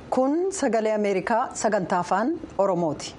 kun sagalee ameerikaa sagantaa afaan oromooti.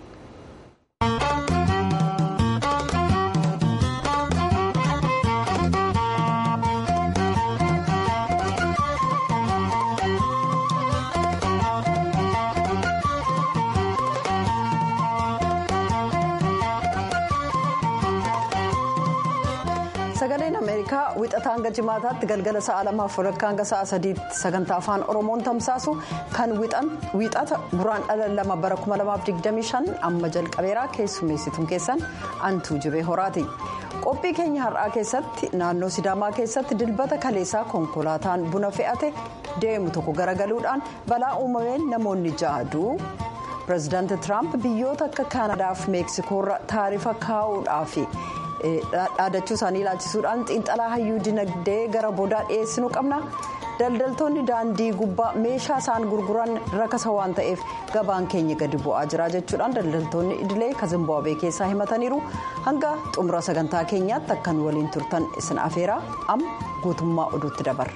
sagaleen ameerikaa wixataa hanga jimaataatti galgala sa'a lamaaf walakkaa hanga sa'a sadiitti sagantaa afaan oromoon tamsaasu kan wixata buraan dhala lama bara 2025 amma jalqabeeraa keessummeessituun keessan antuu jibee horaati qophii keenya har'aa keessatti naannoo sidaamaa keessatti dilbata kaleessaa konkolaataan buna fe'ate deemu tokko garagaluudhaan balaa uumameen namoonni ja'a du'u pireezidaanti tiraamp biyyoota akka kaanadaaf meeksikoorra taarifa kaa'uudhaaf. dhaadachuu isaanii ilaalchisuudhaan xiinxalaa hayyuu dinagdee gara boodaa dhiyeessinuu qabna daldaltoonni daandii gubbaa meeshaa isaan gurguran rakasa waan ta'eef gabaan keenya gadi bu'aa jira jechuudhaan daldaltoonni idilee kazimbaabwee keessaa himataniiru hanga xumura sagantaa keenyaatti akkan waliin turtan isin afeeraa amma guutummaa oduutti dabarra.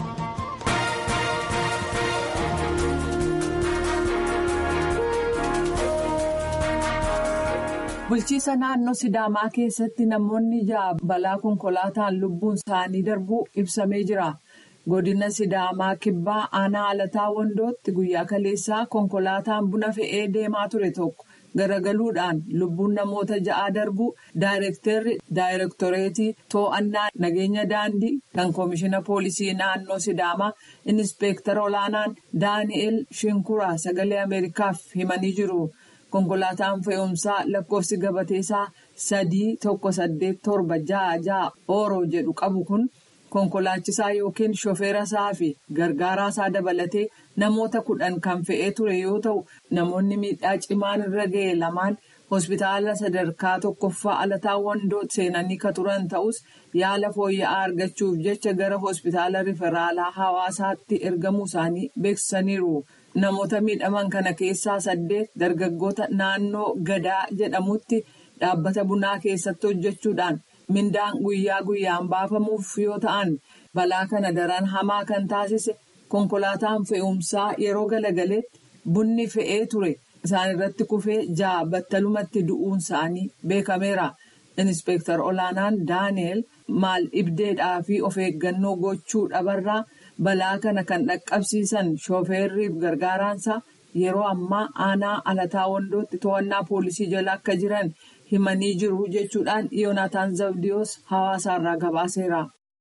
bulchiisa naannoo sidaamaa keessatti namoonni ja'a balaa konkolaataan lubbuun isaanii darbuu ibsamee jira godina sidaamaa kibbaa aanaa alataa wandootti guyyaa kaleessaa konkolaataan buna fe'ee deemaa ture tokko garagaluudhaan lubbuun namoota ja'aa darbuu daayirektarri daayirektoreetii too'annaa nageenya daandii kan koomishina poolisii naannoo sidaamaa inispeektara olaanaan daani'el shinkuraa sagalee ameerikaaf himanii jiru. konkolaataan fe'umsaa lakkoofsi gabateesaa sadii tokko saddeet torba ja'a ja'a ooroo jedhu qabu kun konkolaachisaa yookiin shofeera isaa fi gargaaraa isaa dabalatee namoota kudhan kan fe'ee ture yoo ta'u namoonni miidhaa cimaan irra ga'e lamaan hospitaala sadarkaa tokkoffaa alataa wandoo seenanii ka turan ta'us yaala fooyya'aa argachuuf jecha gara hospitaala riferaalaa hawaasaatti ergamuu isaanii beeksisaniiru. namoota miidhaman kana keessaa saddeet dargaggoota naannoo gadaa jedhamutti dhaabbata bunaa keessatti hojjechuudhaan mindaan guyyaa guyyaan baafamuuf yoo ta'an balaa kana daran hamaa kan taasise konkolaataan fe'umsaa yeroo galagaleetti bunni fe'ee ture isaan irratti kufee ja'a battalumatti du'uun isaanii beekameera inispeektar olaanaan daani'el maal dhibdeedhaa fi of eeggannoo gochuu dhabarraa. balaa kana kan dhaqqabsiisan shooferriif gargaaraansa yeroo ammaa aanaa alataa wandootti to'annaa poolisii jala akka jiran himanii jiru jechuudhaan yoonataan zabdiyoos hawaasaarraa gabaaseera.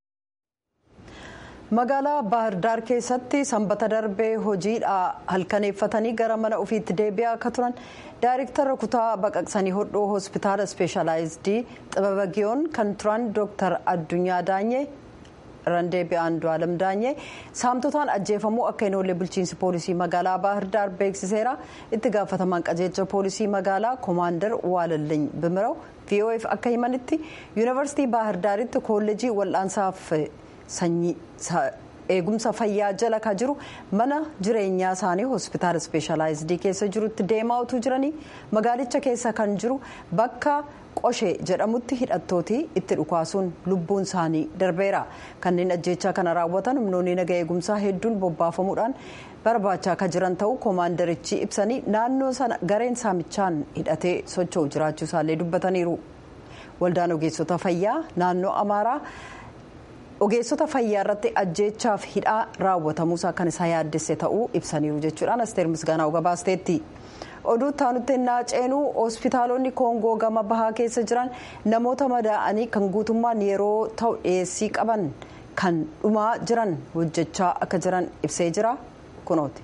magaalaa baahirdaar keessatti sanbata darbee hojiidhaa halkaneeffatanii gara mana ofiitti deebi'aa akka turan daayirektara kutaa baqaqsanii hodhoo hospitaala ispeeshalaayizidii xibaba giyoon kan turan dooktar addunyaa daanyee. randeebi andu'aalam daanyee saamtotaan ajjeefamuu akka hin oolle bulchiinsi poolisii magaalaa baahirdaar beeksiseera itti gaafatamaan qajeelcha poolisii magaalaa koomaandar waalalliin bimiraw vof akka himanitti yuunivarsiitii baahirdaaritti koolleejii wal'aansaaf sanyii eegumsa fayyaa jala ka jiru mana jireenyaa isaanii hospitaala ispeeshalaayizidii keessa jirutti deemaa utuu jiranii magaalicha keessa kan jiru bakka. qoshee jedhamutti hidhattooti itti dhukaasuun lubbuun isaanii darbeera kanneen ajjechaa kana raawwatan humnoonni naga eegumsaa hedduun bobbaafamuudhaan barbaachaa akka jiran ta'uu koomaandarichi ibsanii naannoo sana gareen saamichaan hidhatee socho'u jiraachuu isaallee dubbataniiru waldaan ogeessota fayyaa naannoo amaaraa ogeessota fayyaa irratti ajjechaaf hidhaa raawwatamuusaa kan isaa yaaddesse ta'uu ibsaniiru jechuudhaan asteer misgaanaa gabaasteetti. oduu taanutti ennaa ceenuu hospitaalonni koongoo gama bahaa keessa jiran namoota madaa'anii kan guutummaan yeroo ta'u dhiyeessii qaban kan dhumaa jiran hojjechaa akka jiran ibsee jira kunooti.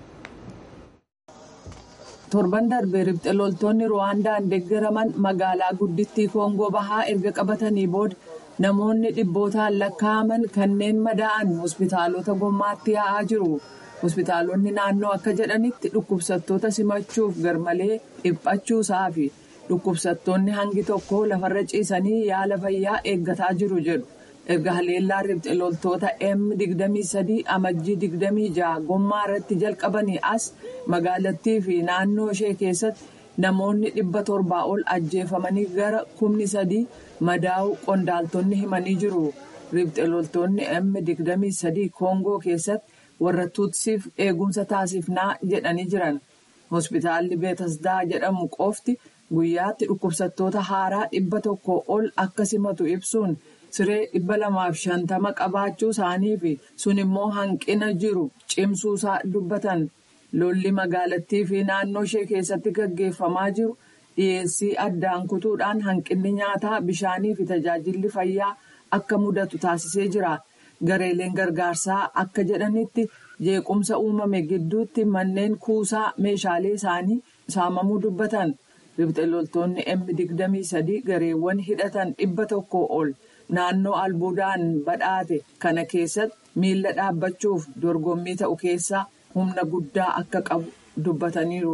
torban darbee ribxe loltoonni ruwaandaan deeggaraman magaalaa guddittii koongoo bahaa erga qabatanii booda namoonni dhibbootaan lakkaa'aman kanneen madaa'an hospitaalota gommaatti yaa'aa jiru. hospitaalonni naannoo akka jedhanitti dhukkubsattoota simachuuf garmalee dhiphachuusaa fi dhukkubsattoonni hangi tokko lafarra ciisanii yaala fayyaa eeggataa jiru jedhu erga haleellaa ribxe loltoota m23 amajjii 26 gommaa irratti jalqabanii as magaalattii fi naannoo ishee keessatti namoonni dhibba torbaa ol ajjeefamanii gara kumni sadii madaa'uu qondaaltonni himanii jiru ribxe loltoonni m23 koongoo keessatti. warra tuutsiif eegumsa taasifnaa jedhanii jiran hospitaalli beetasdaa jedhamu qofti guyyaatti dhukkubsattoota haaraa dhibba tokko ol akka simatu ibsuun siree dhibba lamaaf shantama qabaachuu isaanii fi sun immoo hanqina jiru cimsuusaa dubbatan lolli magaalattii fi naannoo ishee keessatti gaggeeffamaa jiru dhiyeessii addaan kutuudhaan hanqinni nyaataa bishaanii fi tajaajilli fayyaa akka mudatu taasisee jira. gareeleen gargaarsaa akka jedhanitti jeequmsa uumame gidduutti manneen kuusaa meeshaalee isaanii saamamuu dubbatan ribxe loltoonni M23 gareewwan hidhatan dhibba tokko ol naannoo albuudaan badhaate kana keessatti miila dhaabbachuuf dorgommii ta'u keessaa humna guddaa akka qabu dubbataniiru.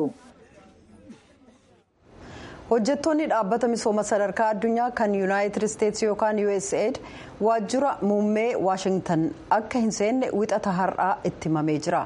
hojjettoonni dhaabbata misooma sadarkaa addunyaa kan yuunaayitid isteetsi yookaan usaid waajjira muummee waashingtan akka hin seenne wixata har'aa itti himamee jira.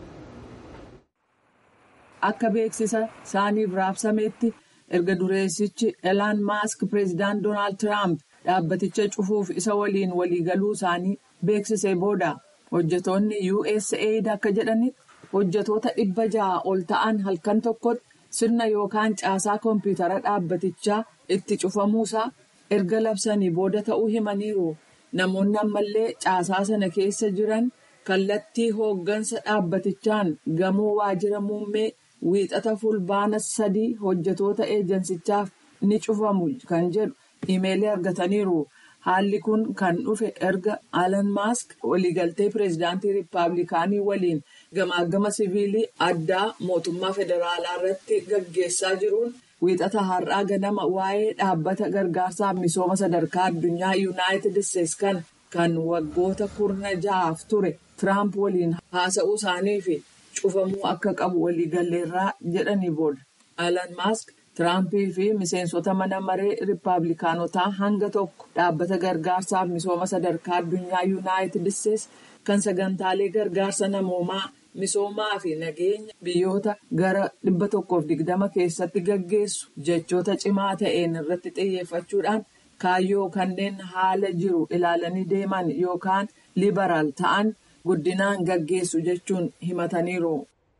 akka beeksisa isaaniif raabsametti erga dureessichi elaan maask pireezidaant doonaald tiraamp dhaabbaticha cufuuf isa waliin waliigaluu isaanii beeksisee booda hojjettoonni usaid akka jedhanitti hojjettoota dhibba ja'a ol ta'an halkan tokkotti. sirna yookaan caasaa koompiyutara dhaabbatichaa itti cufamuusaa erga labsanii booda ta'uu himaniiru namoonni ammallee caasaa sana keessa jiran kallattii hooggansa dhaabbatichaan gamoo waajjira muummee wiixata fulbaana sadii hojjetoota eejansichaaf ni cufamu kan jedhu imeelii argataniiru haalli kun kan dhufe erga alan maask waliigaltee pireezidaantii riippaabilikaanii waliin. gamaagama siviilii addaa mootummaa federaalaa irratti gaggeessaa jiruun wiixata har'aa ganama waa'ee dhaabbata gargaarsaaf misooma sadarkaa addunyaa yuunaayitid isteetsi kan kan waggoota kurna ja'aaf ture tiraamp waliin haasa'uu isaanii fi cufamuu akka qabu waliigalleerraa jedhanii booda alan maask tiraampii fi miseensota mana maree riippaabilikaanotaa hanga tokko dhaabbata gargaarsaaf misooma sadarkaa addunyaa yuunaayitid isteetsi kan sagantaalee gargaarsa namoomaa. misoomaa fi nageenya biyyoota gara dhibba tokkoof digdama keessatti gaggeessu jechoota cimaa ta'een irratti xiyyeeffachuudhaan kaayyoo kanneen haala jiru ilaalanii deeman yookaan liberaal ta'an guddinaan gaggeessu jechuun himataniiru.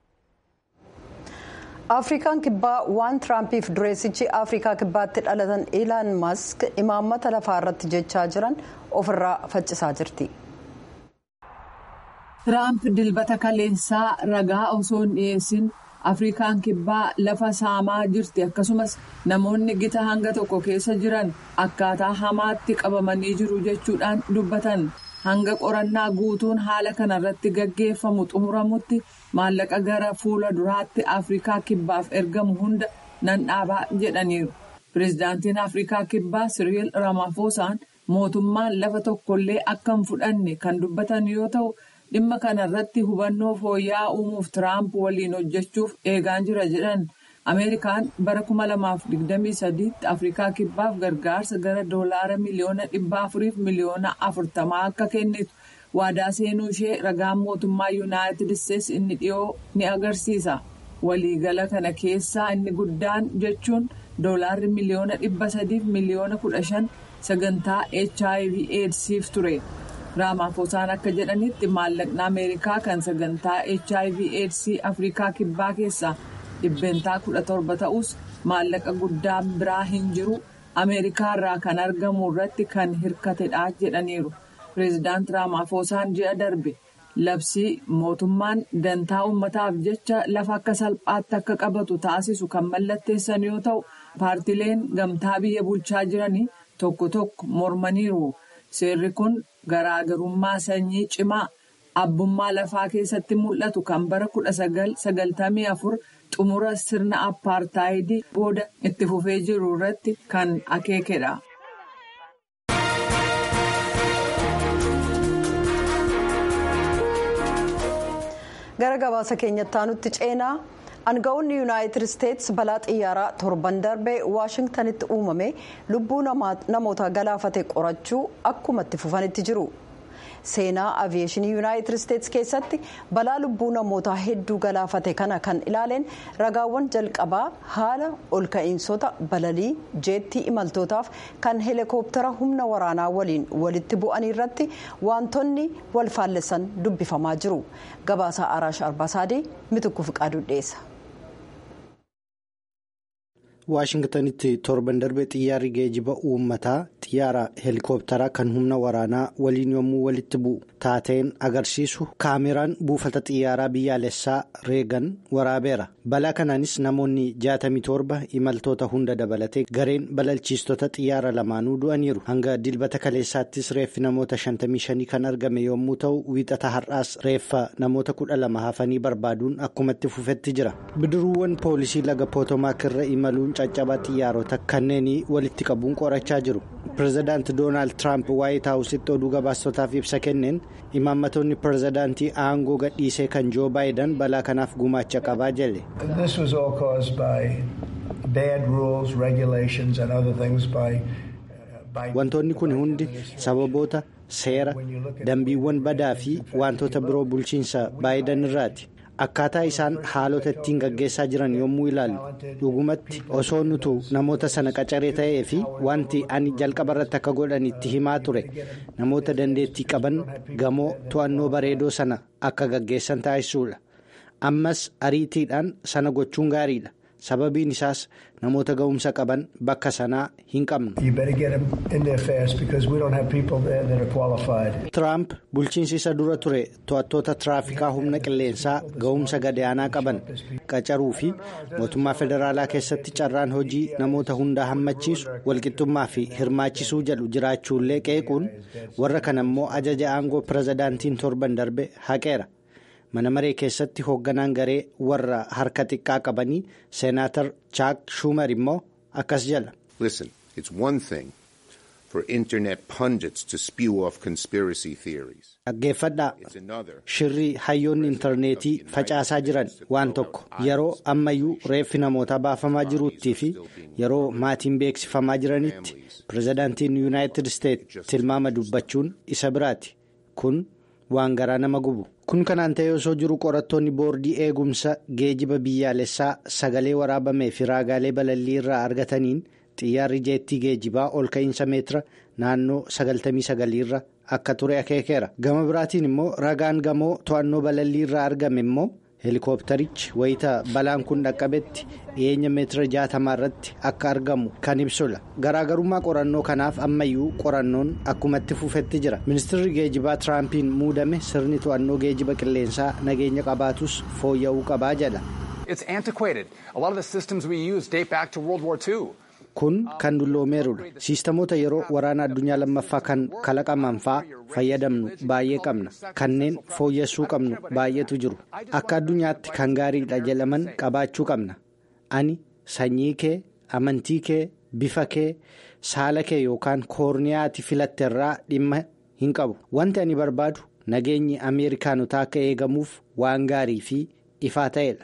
afrikaan kibbaa waan tiraampiif dureessichi afrikaa kibbaatti dhalatan ilaan mask imaammata lafaa irratti jechaa jiran ofirraa faccisaa jirti. Tiraamp dilbata kaleessaa ragaa osoo hin dhiyeessin Afrikaan kibbaa lafa saamaa jirti akkasumas namoonni gita hanga tokko keessa jiran akkaataa hamaatti qabamanii jiru jechuudhaan dubbatan hanga qorannaa guutuun haala kanarratti gaggeeffamu xumuramutti maallaqa gara fuula duraatti Afrikaa kibbaaf ergamu hunda nan dhaabaa jedhaniiru. Pireezidaantiin Afrikaa kibbaa Siriil Ramafoosaan mootummaan lafa tokkollee akka hin fudhanne kan dubbatan yoo ta'u. dhimma kana irratti hubannoo fooyya'aa uumuuf tiraamp waliin hojjechuuf eegaan jira jedhan ameerikaan bara 2023 tti afrikaa kibbaaf gargaarsa gara doolaara miliyoona 400 fi miliyoona 40 akka kennitu waadaa seenuu ishee ragaan mootummaa yuunaayitid isteetsi inni dhiyoo ni agarsiisa waliigala kana keessaa inni guddaan jechuun doolaarri miliyoona 300 fi miliyoona 15 sagantaa hiv eedsiif ture. Raamaafosaan akka jedhanitti maallaqni Ameerikaa kan sagantaa HIV AIDS Afrikaa kibbaa keessaa dhibbeentaa kudha torba ta'us maallaqa guddaan biraa hin jiru Ameerikaa irraa kan argamu irratti kan hirkatedha jedhaniiru. Pireezidaant Raamaafosaan ji'a darbe labsii mootummaan dantaa uummataaf jecha lafa akka salphaatti akka qabatu taasisu kan mallatteessan yoo ta'u paartileen gamtaa biyya bulchaa jiranii tokko tokko mormaniiru. Seerri kun garaagarummaa sanyii cimaa abbummaa lafaa keessatti mul'atu kan bara 1994 xumura sirna appaartaayidii booda itti fufee jiru irratti kan akeekedha. gara gabaasa keenyatti aanutti ceenaa Aanga'oonni yuunaayitid isteetsi balaa xiyyaaraa torban darbee waashingtanitti uumame lubbuu namoota galaafate qorachuu akkuma itti fufanitti jiru. seenaa aviyeeshinii yuunaayitid isteetsi keessatti balaa lubbuu namootaa hedduu galaafate kana kan ilaaleen ragaawwan jalqabaa haala ol ka'iinsota balalii jeettii imaltootaaf kan heelikooptara humna waraanaa waliin walitti bu'anii irratti wantoonni wal faallessan dubbifamaa jiru gabaasaa araash arbaasaadii mitukku fiqaaduu dhiyeessa. waashingtanitti torban darbe xiyyaarri geejiba uummataa xiyyaara heelikooptaraa kan humna waraanaa waliin yommuu walitti bu'u taateen agarsiisu kaameraan buufata xiyyaaraa biyyaalessaa reegan waraabeera balaa kanaanis namoonni 67 imaltoota hunda dabalatee gareen balalchiistota xiyyaara lamaanuu du'aniiru hanga dilbata kaleessaattis reeffi namoota 55 kan argame yommuu ta'u wiixata har'aas reeffa namoota 12 hafanii barbaaduun akkumatti fufetti jira bidiruuwwan poolisii laga pootomaak irra imaluun caccabaa xiyyaarota kanneen walitti qabuun qorachaa jiru pireezidaanti doonaald tiraamp waayit haawusitti oduu gabaastotaaf ibsa kenneen imaammatoonni pireezidaantii aangoo gadhiisee kan joo baayidan balaa kanaaf gumaacha qabaa jedhe. wantoonni kun hundi sababoota seera dambiiwwan badaa fi wantoota biroo bulchiinsa baayidan irraati. akkaataa isaan haalota ittiin gaggeessaa jiran yommuu ilaallu dhugumatti osoo nutu namoota sana qacaree ta'ee fi wanti ani jalqaba irratti akka godhan itti himaa ture namoota dandeettii qaban gamoo to'annoo bareedoo sana akka gaggeessan taasisuudha ammas ariitiidhaan sana gochuun gaariidha sababiin isaas namoota ga'umsa qaban bakka sanaa hin qabnu. Tiraamp bulchiinsi isa dura ture to'attoota tiraafikaa humna qilleensaa ga'umsa gadaanaa qaban qacaruu fi mootummaa federaalaa keessatti carraan hojii namoota hundaa hammachiisu walqixxummaa fi hirmaachisuu jedhu jiraachuullee qeequun warra kana immoo ajaja aangoo pireezidaantiin torban darbe haqeera. mana maree keessatti hoogganaan garee warra harka xiqqaa qabanii seenaatar chaak schumer immoo akkas jala. dhaggeeffadhaa shirrii hayyoonni intarneetii facaasaa jiran waan tokko yeroo ammayyuu reeffi namootaa baafamaa jiruuttii fi yeroo maatiin beeksifamaa jiranitti pireezidaantiin yuunaayitid isteetsi tilmaama dubbachuun isa biraati kun waan garaa nama gubu. kun kanaan ta'ee osoo jiru qorattoonni boordii eegumsa geejiba biyyaalessaa sagalee waraabamee fi raagaalee balallii irraa argataniin xiyyaarri jeettii geejibaa ol ka'iinsa meetira naannoo 99 irra akka ture akeekeera gama biraatiin immoo ragaan gamoo to'annoo balallii irraa argame immoo heelikooptarichi wayita balaan kun dhaqqabetti dhiyeenya meetira 60 irratti akka argamu kan ibsudha garaagarummaa qorannoo kanaaf ammayyuu qorannoon akkumatti fufetti jira ministeerri geejibaa tiraampiin muudame sirni to'annoo geejiba qilleensaa nageenya qabaatus fooyya'uu qabaa jedha. kun kan dulloomeerudha siistamoota yeroo waraana addunyaa lammaffaa kan kalaqaman fa'aa fayyadamnu baay'ee qabna kanneen fooyyessuu qabnu baay'eetu jiru akka addunyaatti kan gaariidha jedhaman qabaachuu qabna ani sanyii kee amantii kee bifa kee saala kee yookaan koorniyaati filatte irraa dhimma hin qabu wanti ani barbaadu nageenyi ameerikaanotaa akka eegamuuf waan gaarii fi. ifaa ta'edha.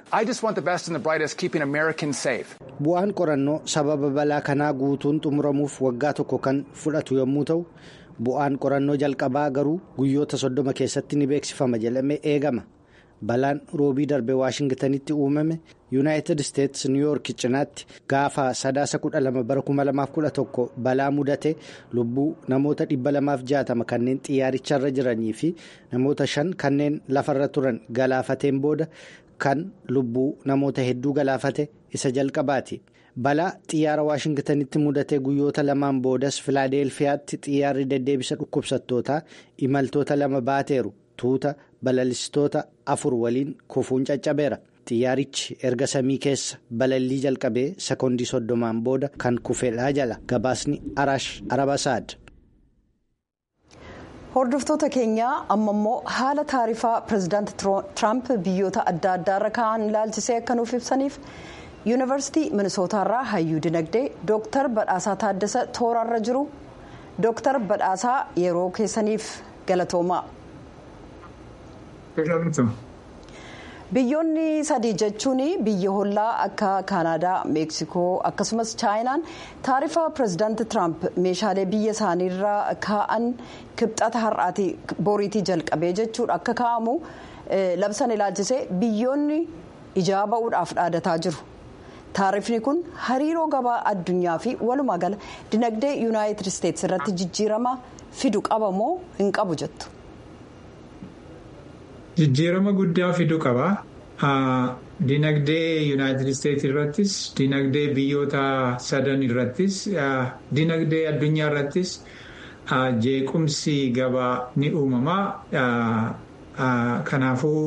bu'aan qorannoo sababa balaa kanaa guutuun xumuramuuf waggaa tokko kan fudhatu yommuu ta'u bu'aan qorannoo jalqabaa garuu guyyoota soddoma keessatti ni beeksifama jedhamee eegama balaan roobii darbe waashingtanitti uumame yuunaayitid isteetsi niwuyoork cinaatti gaafa sadaasa kudha lama bara kuma lamaaf kudha tokko balaa mudate lubbuu namoota dhibba lamaaf jaatama kanneen xiyyaaricharra jiranii fi namoota shan kanneen lafarra turan galaafateen booda kan lubbuu namoota hedduu galaafate isa jalqabaati. balaa xiyyaara waashingtanitti mudate guyyoota lamaan boodas filaadelfiyaatti xiyyaarri deddeebisa dhukkubsattootaa imaltoota lama baateeru tuuta balalistoota afur waliin kufuun caccabeera xiyyaarichi erga samii keessa balallii jalqabee sekoondii soddomaan booda kan kufedhaa jala gabaasni araash arabasaad. hordoftoota keenyaa amma immoo haala taarifaa pireezidaanti tiraamp biyyoota adda addaarra ka'an ilaalchisee akka nuuf ibsaniif. yuunivarsiitii minisootaarraa hayyuu dinagdee dooktar badhaasaa taaddasa tooraarra jiru dooktar badhaasaa yeroo keessaniif galatoomaa. biyyoonni sadii jechuun biyya hollaa akka kaanaadaa meeksikoo akkasumas chaayinaan taarifa pirezidaanti tiraamp meeshaalee biyya isaaniirraa kaa'an kibxata har'aatii boriitii jalqabee jechuudha akka kaa'amu labsan ilaalchisee biyyoonni ijaa ba'uudhaaf dhaadataa jiru. taarifni kun hariiroo gabaa addunyaa fi walumaa gala dinagdee yuunaayitid isteetsi irratti jijjiirama fidu qaba moo hin qabu jettu. Jijjiirama guddaa fidu qaba. Dinagdee yuunaayitid isteetsi irrattis dinagdee biyyoota sadan irrattis dinagdee addunyaa irrattis jeequmsi gabaa ni uumama. Kanaafuu.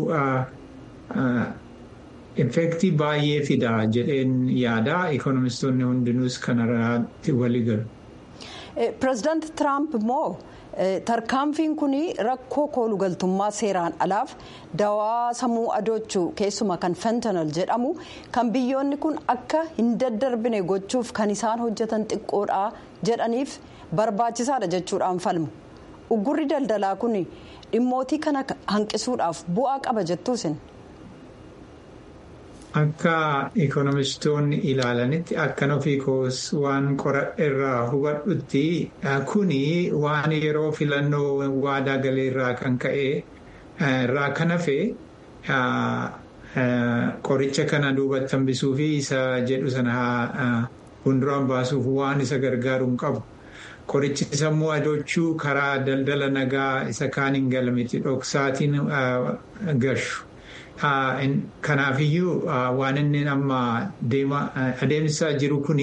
Effektii baay'ee fida jedheen yaada ikonomistoonni hundinuus kanarratti walii galu. Pireezidaanti Tiraamp immoo tarkaanfiin kun rakkoo koolugaltummaa seeraan alaaf dawaa sammuu adoochuu keessumaa kan fentanal jedhamu kan biyyoonni kun akka hin daddarbine gochuuf kan isaan hojjetan xiqqoodha jedhaniif barbaachisaadha jechuudhaan falmu. Uggurri daldalaa kun dhimmootii kana hanqisuudhaaf bu'aa qaba jettuusin. Akka ikonomistoonni ilaalanitti akkan ofii koos waan qoradhe irraa hubadhutti kuni waan yeroo filannoo waadaa galee irraa kan ka'e irraa kan hafe qoricha kana duubatti hambisuu fi isa jedhu sana fuulduraan baasuuf waan isa gargaaru hin qabu. Qorichi sammuu adoochuu karaa daldala nagaa isa kaan hin galmiti dhoksaatiin gashu. Kanaafiyyuu waan inni amma adeemsisaa jiru kuni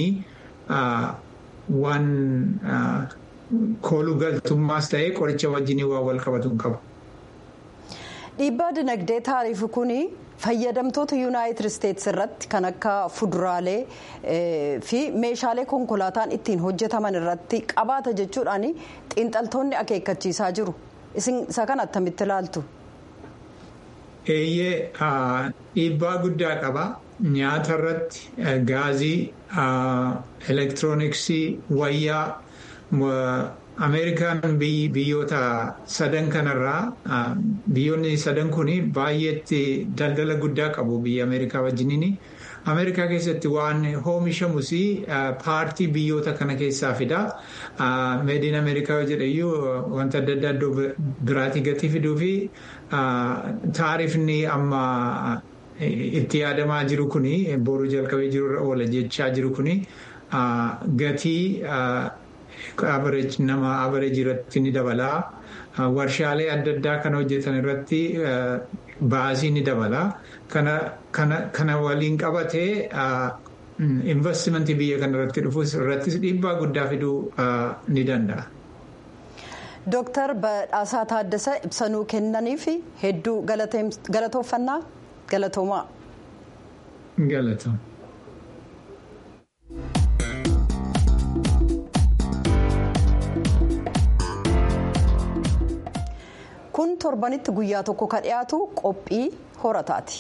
waan kooluu galtummaas ta'ee qoricha wajjin waan wal qabatu hin qabu. Dhiibbaa dinagdee taariifii kuni fayyadamtoota yuunaayitid isteetsi irratti kan akka fuduraalee fi meeshaalee konkolaataan ittiin hojjetaman irratti qabaata jechuudhaan xiinxaltoonni akeekkachiisaa jiru. Isin isa kana attamitti ilaaltu? Eeyyee dhiibbaa guddaa qaba. Nyaata irratti gaazii, elektirooniksii, wayyaa Ameerikaan biyyoota sadan kanarraa biyyoonni sadan kun baay'eetti daldala guddaa qabu biyya Ameerikaa wajjiniin. Ameerikaa keessatti waan oomishamus paartii biyyoota kana keessaa fida. Meediin Ameerikaa jedhayyuu wanta adda addaa iddoo biraatii gatii fiduu fi taarifni amma itti yaadamaa jiru kuni boru jalqabee jirurra oola jechaa jiru kuni gatii nama abareejii irratti ni dabala. Warshaalee adda addaa kan hojjetan irratti baasii ni dabala. Kana waliin qabatee investimentii biyya kana irratti dhufuus irrattis dhiibbaa guddaa fiduu ni danda'a. Dooktar Badhaasaa Taaddasaa ibsanuu kennaniif hedduu galatoofannaa galatoomaa. Galatooma. kun torbanitti guyyaa tokko ka dhiyaatu qophii horataati.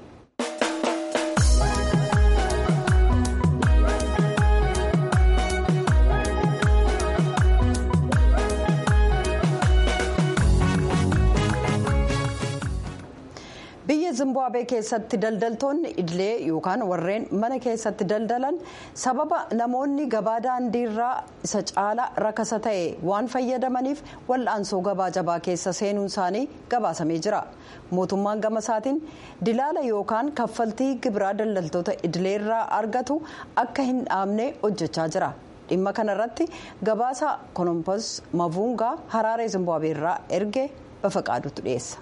biyya zimbaabuwee keessatti daldaltoonni idilee yookaan warreen mana keessatti daldalan sababa namoonni gabaa daandiirraa isa caalaa rakasa ta'e waan fayyadamaniif wal'aansoo gabaa jabaa keessa seenuun isaanii gabaasamee jira mootummaan gama isaatiin dilaala yookaan kaffaltii gibiraa daldaltoota idileerraa argatu akka hin dhaabne hojjechaa jira dhimma kanarratti gabaasa kolompos mavuungaa haraaree zimbaabuweerraa erge bafaqaadutu dhiyeessa.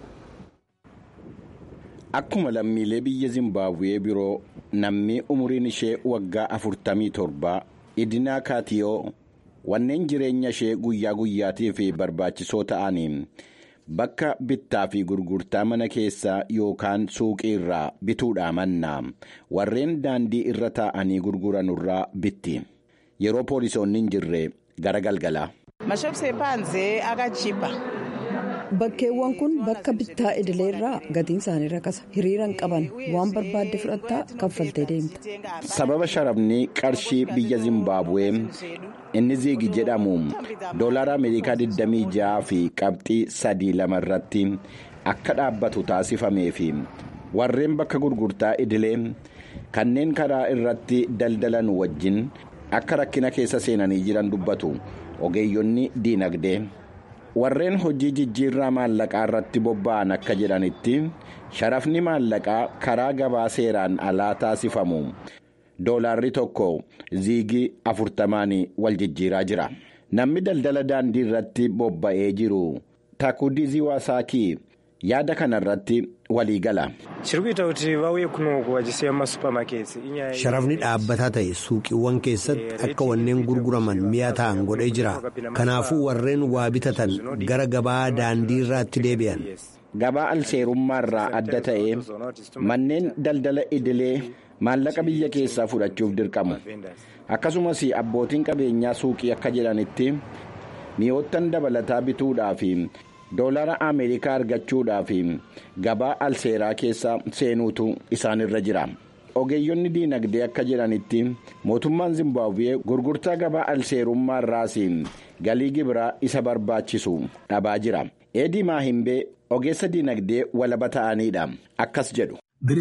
Akkuma lammiilee biyya Zimbaabuwee biroo namni umuriin ishee waggaa afurtamii torba idinaa kaatiyoo wanneen jireenya ishee guyyaa guyyaatiif barbaachisoo ta'aniin bakka bittaa fi gurgurtaa mana keessaa yookaan suuqii irraa bituudhaa mannaa warreen daandii irra taa'anii gurguranurraa bitti yeroo poolisoonni hin jirre gara galgalaa. bakkeewwan kun bakka bittaa idileerraa gatiin isaanii rakasa hiriiraan qaban waan barbaadde fudhattaa kaffaltee deemta. sababa sharafni qarshii biyya zimbaabuwee inni ziigi jedhamu doolaara ameerikaa 26 fi qabxii 32 irratti akka dhaabbatu taasifamee fi warreen bakka gurgurtaa idilee kanneen karaa irratti daldalan wajjin akka rakkina keessa seenanii jiran dubbatu ogeeyyonni diinagdee. warreen hojii jijjiirraa maallaqaa irratti bobba'an akka jedhanitti sharafni maallaqaa karaa gabaa seeraan alaa taasifamu doolaarri tokko ziigii afurtamaan wal jijjiiraa jira namni daldala daandii irratti bobba'ee jiru taakudizii waasaakii yaada kana irratti walii gala. sharafni dhaabbataa ta'e suuqiiwwan keessatti akka wanneen gurguraman mi'a ta'an godhee jira kanaafuu warreen waa bitatan gara gabaa daandii irraatti deebi'an. gabaa alseerummaa irraa adda ta'e manneen daldala idilee maallaqa biyya keessaa fudhachuuf dirqamu akkasumas abbootiin qabeenyaa suuqii akka jedhanitti mi'oottan dabalataa bituudhaaf. doolara ameerikaa argachuudhaaf gabaa alseeraa keessa seenuutu isaanirra jira ogeeyyonni diinagdee akka jedhanitti mootummaan zimbaabuwee gurgurtaa gabaa alseerummaa irraas galii gibiraa isa barbaachisu dhabaa jira eedii maahimbee ogeessa diinagdee walaba ta'aniidha akkas jedhu.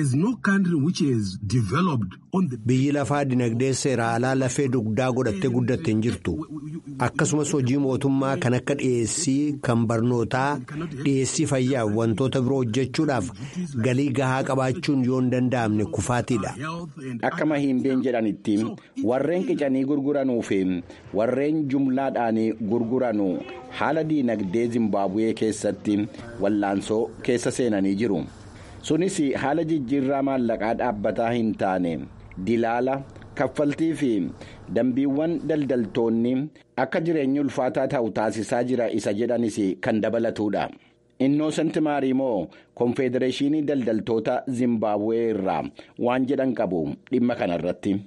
biyyi lafaa dinagdee seera alaa lafee dugdaa godhattee guddatte hin jirtu akkasumas hojii mootummaa kan akka dhiyeessii kan barnootaa dhiyeessii fayyaaf wantoota biroo hojjechuudhaaf galii gahaa qabaachuun yoo hin danda'amne kufaatiidha. akka mahimbeen jedhanitti warreen qicanii gurguranuu fi warreen jumlaadhaan gurguranu haala diinagdee zimbaabuwee keessatti wallaansoo keessa seenanii jiru. sunis haala jijjiirraa maallaqaa dhaabbataa hin taane dilaala kaffaltii fi dambiiwwan daldaltoonni akka jireenyi ulfaataa ta'u taasisaa jira isa jedhanis kan dabalatudha. innoosent maariimoo konfedereeshinii daldaltoota zimbaabuwee irraa waan jedhan qabu dhimma kanarratti.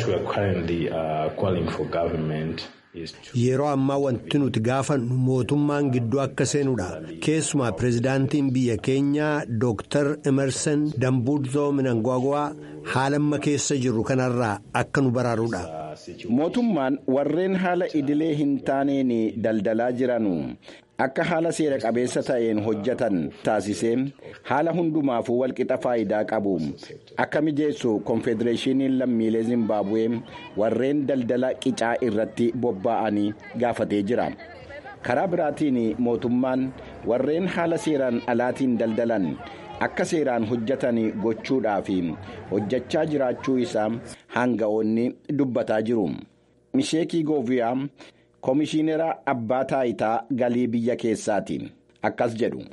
Yeroo ammaa wanti nuti gaafannu mootummaan gidduu akka seenuudha. Keessumaa pirezidaantiin biyya keenyaa Dr. Emerson Dambudzoo Minangwagwaa haala amma keessa jirru kanarraa akka nu baraaruudha. Mootummaan warreen haala idilee hin taaneen daldalaa jiranu akka haala seera qabeessa ta'een hojjetan taasisee haala hundumaafuu walqixa faayidaa qabu akka mijeessu konfedereeshiniin lammiilee zimbaabuwee warreen daldala qicaa irratti bobba'anii gaafatee jira karaa biraatiin mootummaan warreen haala seeraan alaatiin daldalan akka seeraan hojjetan gochuudhaaf hojjechaa jiraachuu isaa hanga'oonni dubbataa jiru misheekii gooviyaa. Komishiinera abbaa taayitaa galii biyya keessaati akkas jedhu.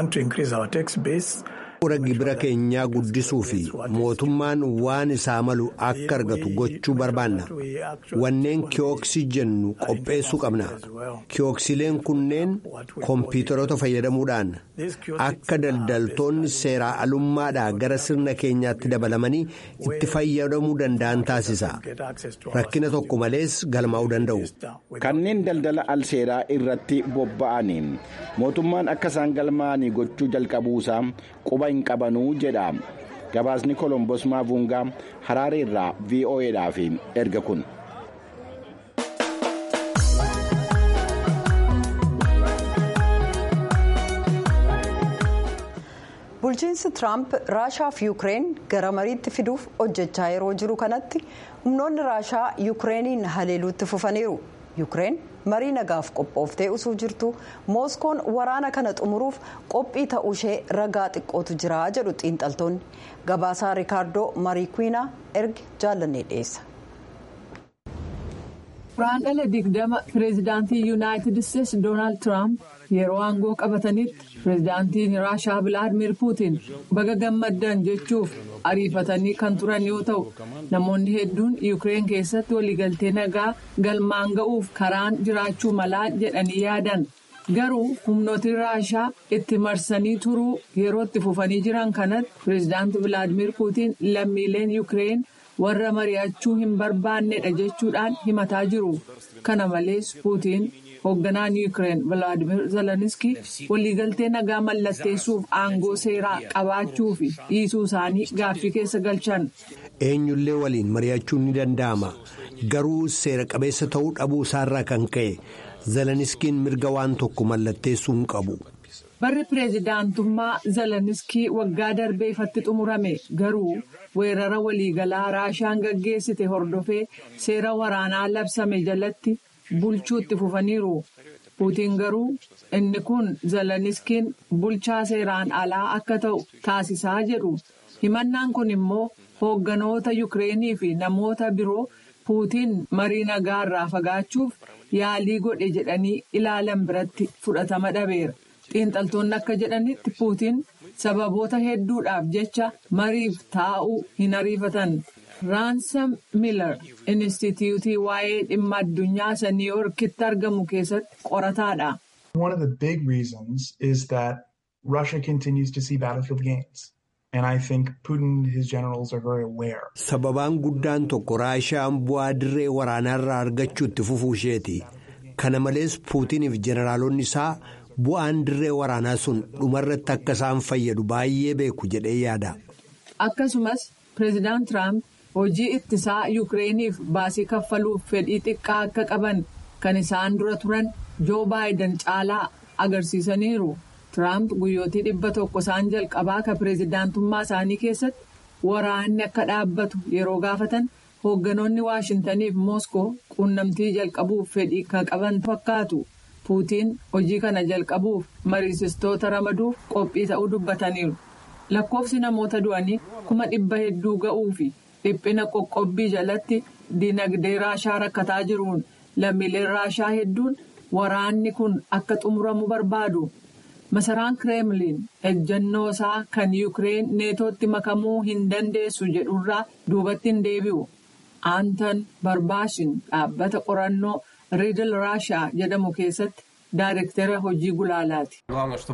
Bu'uura gibira keenyaa guddisuu fi mootummaan waan isaa malu akka argatu gochuu barbaanna. Wanneen kiyooksii jennu qopheessuu qabna. Kiyooksileen kunneen kompiitaroota fayyadamuudhaan akka daldaltoonni seeraa alummaadhaa gara sirna keenyaatti dabalamanii itti fayyadamuu danda'an taasisa. Rakkina tokko malees galmaa'uu danda'u. Kanneen daldala alseeraa irratti bobba'aniin mootummaan akka isaan galmaa'anii gochuu jalqabuusaa quba hin qabanuu jedha gabaasni kolombos maavungaa haraaree irraa vo'edhaaf erga kun. bulchiinsi tiraamp raashaa fi yuukireen gara mariitti fiduuf hojjechaa yeroo jiru kanatti humnoonni raashaa yuukireeniin haleeluutti fufaniiru yuukireen marii nagaaf qophooftee usuu jirtu mooskoon waraana kana xumuruuf qophii ta'uu ishee ragaa xiqqootu jira jedhu xiinxaltoonni gabaasaa riikaardoo marii kwiinaa erge jaallannee dhiyeessa. Firaandala digdama pireezidaantii yuunaayitid isteetsi doonaald tiraamp yeroo aangoo qabatanitti pireezidaantiin raashaa vilaadimir puutiin baga gammaddan jechuuf ariifatanii kan turan yoo ta'u namoonni hedduun yuukireen keessatti waliigaltee nagaa galmaan ga'uuf karaan jiraachuu malaa jedhanii yaadan garuu humnooti raashaa itti marsanii turuu yeroo itti fufanii jiran kanatti pireezidaantii vilaadimir puutiin lammiileen yuukireen. warra mari'achuu hin barbaannedha jechuudhaan himataa jiru kana malees puutiin hoogganaan yuukireen vilaadimir zeleniski waliigaltee nagaa mallatteessuuf aangoo seeraa qabaachuu fi dhiisuu isaanii gaaffii keessa galchan. eenyullee waliin mari'achuun ni danda'ama garuu seera qabeessa ta'uu dhabuu isaarraa kan ka'e zeleniskiin mirga waan tokko mallatteessuu hin qabu barri pireezidaantummaa zeleniskii waggaa darbee ifatti xumurame garuu weerara waliigalaa raashaan gaggeessite hordofee seera waraanaa labsame jalatti bulchuutti fufaniiru puutiin garuu inni kun zeleniskiin bulchaa seeraan alaa akka ta'u taasisaa jedhu himannaan kun immoo hoogganoota yukireenii fi namoota biroo puutiin marii nagaa irraa fagaachuuf yaalii godhe jedhanii ilaalan biratti fudhatama dhabeera. xiinxaltoonni akka jedhanitti puutiin sababoota hedduudhaaf jecha mariif taa'uu hin ariifatan raansam miilar inistituutii waa'ee dhimma addunyaa isa niiwuorkitti argamu keessatti qorataadha. One of the big reasons is that Russia continues to see battlefield gains. And I think Putin and his generals are very aware. Sababaan guddaan tokko raashaan bu'aa dirree waraanaarraa argachuu itti fufuu isheeti. Kana malees puutiniif jeneraalonni isaa bu'aan dirree waraanaa sun dhumarratti akka isaan fayyadu baay'ee beeku jedhee yaada. Akkasumas pireezidaant Tiraamp hojii ittisaa Yukireeniif baasii kaffaluuf fedhii xiqqaa akka qaban kan isaan dura turan Joo Baayiden caalaa agarsiisaniiru. Tiraamp guyyootii dhibba tokko isaan jalqabaa kan pireezidaantummaa isaanii keessatti waraanni akka dhaabbatu yeroo gaafatan hoogganoonni Waashintaniif Mooskoo quunnamtii jalqabuuf fedhii kan qaban fakkaatu. Puutiin hojii kana jalqabuuf mariisistoota ramaduuf qophii ta'uu dubbataniiru. Lakkoofsi namoota du'anii kuma dhibba hedduu ga'uu fi dhiphina qoqqobbii jalatti dinagdee raashaa rakkataa jiruun lammiileen raashaa hedduun waraanni kun akka xumuramu barbaadu. Masaraan Kireemliin ejjennoo isaa kan Yukireen neetootti makamuu hin dandeessu jedhurraa duubatti hin deebi'u. Aantan Barbaashin dhaabbata qorannoo Riidil Raashaa jedhamu keessatti daayirektara hojii gulaalaati.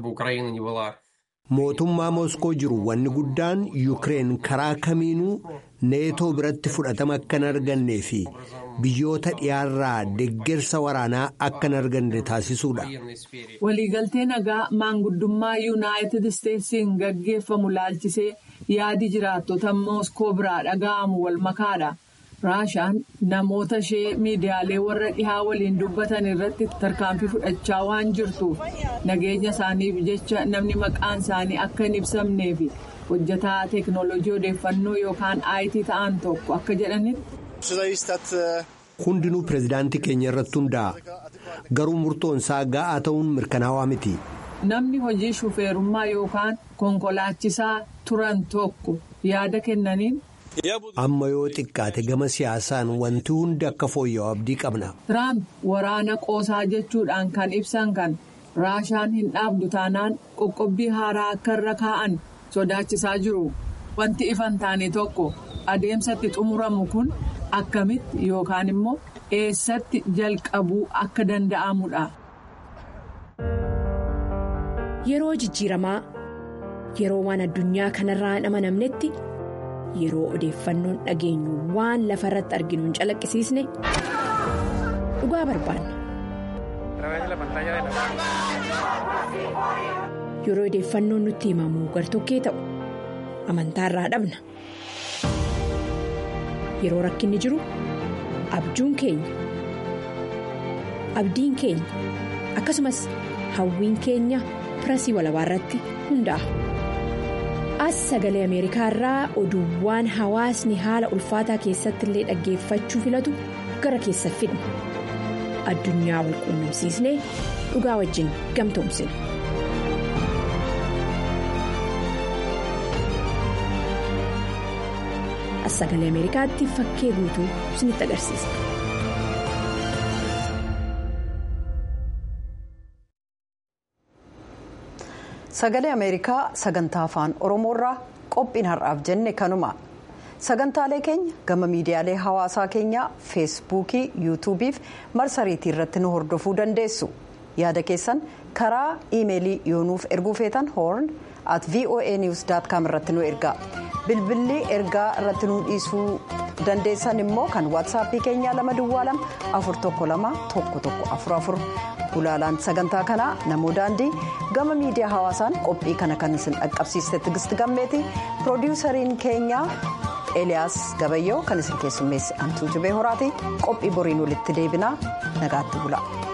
Mootummaa Mooskoo jiru wanni guddaan Yukireen karaa kamiinuu neetoo biratti fudhatama akka hin argannee fi biyyoota dhiyaarraa deeggarsa waraanaa akka hin arganne taasisuudha. Waliigaltee nagaa maanguddummaa Yuunaayitid Isteetsiin gaggeeffamu laalchisee yaadi jiraattota Mooskoo biraa dhaga'amu wal makaadha. Raashaan namoota ishee miidiyaalee warra dhihaa waliin dubbatan irratti tarkaanfii fudhachaa waan jirtuuf nageenya isaaniif jecha namni maqaan isaanii akka hin ibsamnee fi hojjetaa teeknooloojii odeeffannoo yookaan IT ta'an tokko akka jedhanitti. Hundinuu pireezidaantii keenya irratti hundaa'a. Garuu murtoon isaa ga'aa ta'uun mirkanaawaa miti. Namni hojii shufeerummaa yookaan konkolaachisaa turan tokko yaada kennaniin. Amma yoo xiqqaate gama siyaasaan wanti hundi akka fooyya'u abdii qabna. Tiraamp waraana qoosaa jechuudhaan kan ibsan kan raashaan hin dhaabdu taanaan qoqqobbii haaraa akka irra kaa'an sodaachisaa jiru. Wanti ifan taane tokko adeemsatti xumuramu kun akkamitti yookaan immoo eessatti jalqabuu akka danda'amudha. Yeroo jijjiiramaa yeroo waan addunyaa kanarraa hin amanamnetti. yeroo odeeffannoon dhageenyu waan lafa irratti arginu hin calaqqisiisne dhugaa barbaanna. yeroo odeeffannoon nutti himamu gartokkee ta'u amantaa irraa dhabna yeroo rakkinni jiru abjuun keenya abdiin keenya akkasumas hawwiin keenya pirasii walabaa irratti hundaa'a. as sagalee ameerikaa irraa oduuwwan hawaasni haala ulfaataa keessatti illee dhaggeeffachuu filatu gara keessa fidna addunyaa wal quunnamsiisnee dhugaa wajjin gamtoomsina. as sagalee ameerikaatti fakkee guutuu isinitti agarsiisa. sagalee ameerikaa sagantaa afaan oromoorraa qophiin har'aaf jenne kanuma sagantaalee keenya gama miidiyaalee hawaasaa keenyaa feesbuukii yuutuubiif marsariitii irratti nu hordofuu dandeessu yaada keessan karaa iimeelii yoonuuf erguu feetan hoorn at voa niws com irratti nu ergaa bilbilli ergaa irratti nu dhiisuu dandeessan immoo kan waatsaappii keenyaa lama duwwaa lama afur tokko lama tokko tokko afur afur gulaalaan sagantaa kanaa namoo daandii gama miidiyaa hawaasaan qophii kana kan isin dhaqqabsiiste tigisti gammeeti piroodiwusariin keenyaa eliyaas gabayyoo kan isin keessummeesse antuu jibee horaati qophii boriin walitti deebinaa nagaatti bula.